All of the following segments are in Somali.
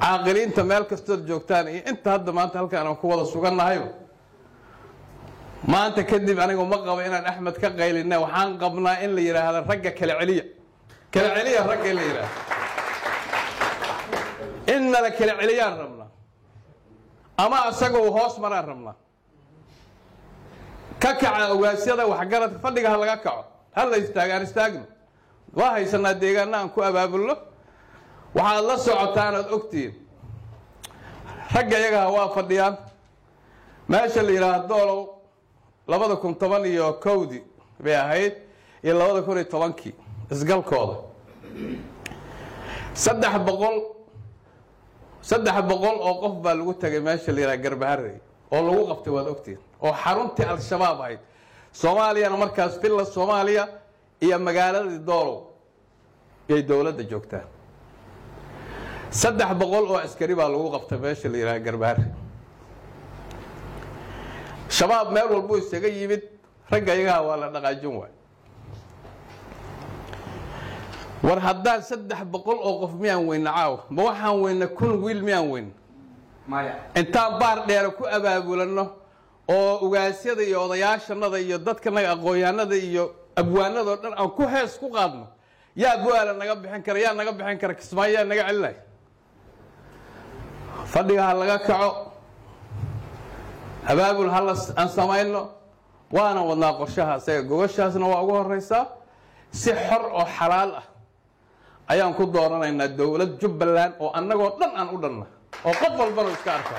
caaqiliinta meel kastood joogtaan iyo inta hadda maanta halkaan aan ku wada sugannahayo maanta kadib anigu ma qabo inaan axmed ka qaylinna waxaan qabnaa in la yidhaahdo ragga kala celiya kala celiya ragga in la yidhaahdo in nala kala celiyaan rabnaa ama asagoo hoos maraan rabnaa ka kaca ogaasyada waxgaradka fadhiga ha laga kaco ha la istaago aan istaagno waa haysanaa deegaana aan ku abaabulno waxaad la socotaan oad ogtihiin ragga iyagaha waa fadhiyaan meesha la yidhaahdo doolow labada kun toban iyo kowdii bay ahayd iyo labada kun iyo tobankii isgalkooda saddex boqol saddex boqol oo qof baa lagu tagay meesha la yidhaha garbaharey oo lagu qabtay waad ogtihiin oo xaruntii al-shabaab ahayd soomaaliyana markaas villa soomaaliya iyo magaaladii doolow yay dowladda joogtaan saddex boqol oo askari baa lagu qabtay meesha la yidhaha garbaharey shabaab meel walbuu isaga yimid ragga iyagaha waa la dhaqaajin waay war haddaan saddex boqol oo qof miyaan weyna caawa ma waxaan weyna kun wiil miyaan weyna intaan baar dheere ku abaabulanno oo ugaasyada iyo odayaashanada iyo dadkanaga aqoonyahanada iyo abwaanadao dhan aan ku hees ku qaadno yaa bu-aala naga bixin kara yaa naga bixin kara kismaayo yaa naga celinaya fadhiga ha laga kaco abaabul hala aan samayno waana wadnaa qorshaha isaga gogashaasna waa ugu horeysaa si xor oo xalaal ah ayaan ku dooranaynaa dowlad jubbaland oo annagoo dhan aan u dhanna oo qof walbana iska arkaa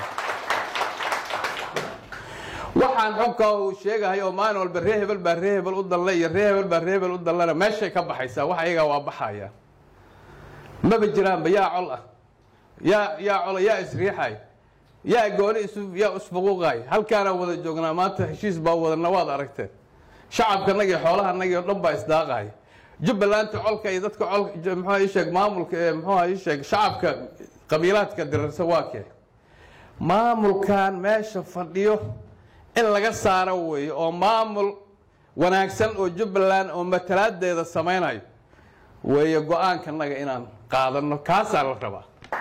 waxaan xunka uu sheegahay oo maalin walba ree hebel baa ree hebel u danle iyo ree hebel baa ree hebel u danlena meeshay ka baxaysaa wax iyagaa waa baxayaan maba jiraanba yaa col ah yaa yaa cola yaa isriixay yaa gooni isu yaa isfuquuqay halkaanaan wada joognaa maanta heshiis baa wadana waad aragteen shacabkanagii xoolahanagii oo dhan baa isdaaqaya jubbalanta colka iyo dadka col muxuu ii sheeg maamulka ee muxuu ii sheeg shacabka qabiilaadka dirarsan waa kee maamulkan meesha fadhiyo in laga saaro weeye oo maamul wanaagsan oo jubbaland oo matalaadeeda samaynayo weeye go-aankanaga inaan qaadano kaasaa la rabaa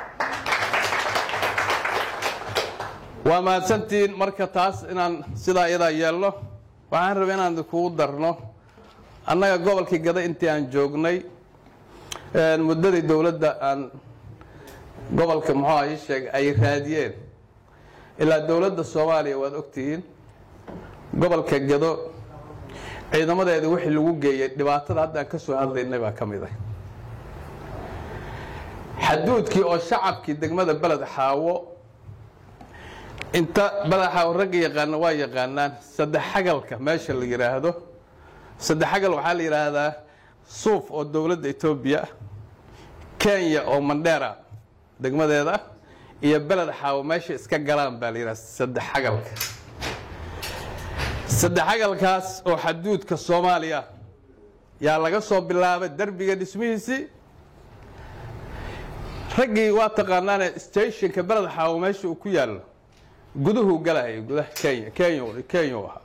waa mahadsantihiin marka taas inaan sidaa iyadaa yeelno waxaan rabay inaan kugu darno annaga gobolkii gada intii aan joognay muddadii dowladda aan gobolka muxuu ii sheeg ay raadiyeen ilaa dowladda soomaaliya waad ogtihiin gobolka gado ciidamadeeda wixii lagu geeyey dhibaatada hadda aan ka soo hadlaynay baa ka mid ah xaduudkii oo shacabkii degmada beled xaawo inta beled xaawo ragga yaqaana waa yaqaanaan saddex xagalka meesha la yidhaahdo saddex xagal waxaa la yidhaahdaa suuf oo dowladda etoobiya ah kenya oo mandheera degmadeeda iyo beled xaawo meesha iska galaan baa la yidhahda saddex xagalka saddex xagalkaas oo xaduudka soomaaliya yaa laga soo bilaabay derbiga dhismihiisii raggii waa taqaanaane stationka beled xaawo meesha uu ku yaallo guduhuu galahaya gudaha kenya kenya kenya u ahaa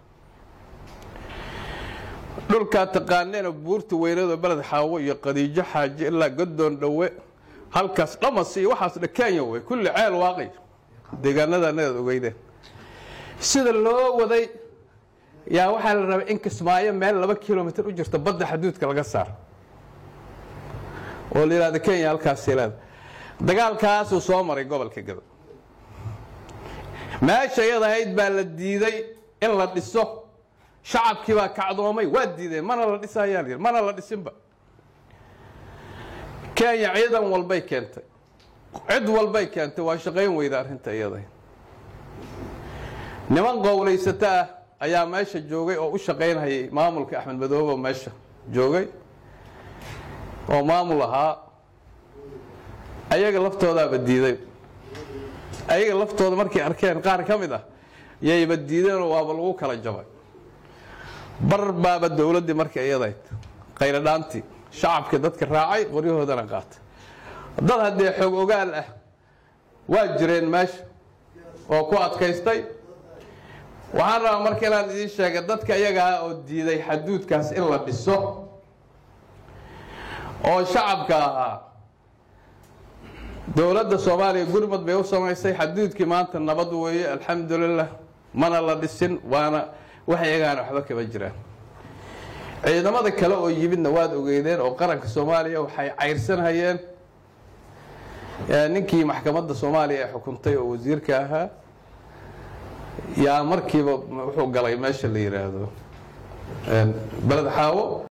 dhulkaa taqaaneena buurta weynado beled xaawo iyo qadiijo xaaji ilaa godoon dhowe halkaas dhamas iyo waxaas dha kenya wey kulli ceel waaqi deegaanadanaad ogeydeen sida loo waday yaa waxaa la rabay in kismaayo meel laba kilomitr u jirto badda xaduudka laga saaro oo la yidhahda kenya halkaasay leeda dagaalkaasuu soo maray gobolka gado meesha iyad ahayd baa la diiday in la dhiso shacabkii baa kacdoomay waa diideen mana la dhisayaa la yidhi mana la dhisinba kenya ciidan walbay keentay cid walbay keentay waa shaqayn weyda arrinta iyada niman qowlaysato ah ayaa meesha joogay oo u shaqaynhayay maamulka axmed madoobe oo meesha joogay oo maamul ahaa ayaga laftoodaaba diiday ayaga laftooda markay arkeen qaar ka mid ah yayba diideenoo waaba lagu kala jabay bar baaba dowladdii marka iyadayd qayladhaantii shacabkii dadka raacay qoryahoodana qaatay dad haddee xoog ogaal ah waa jireen meesha oo ku adkaystay waxaan rabaa marka inaan idiin sheega dadka iyagaa oo diiday xaduudkaas in la dhiso oo shacabka ahaa dowladda soomaaliya gurmad bay u samaysay xaduudkii maanta nabad weeye alxamdulilah mana la dhisin waana wax iyagaana waxba kama jiraan ciidamada kale oo yimidna waad ogeydeen oo qaranka soomaaliya waxay cayrsanhayeen ninkii maxkamadda soomaaliya ee xukuntay oo wasiirka ahaa yaa markiiba wuxuu galay meesha la yidhaahdo beled xaawo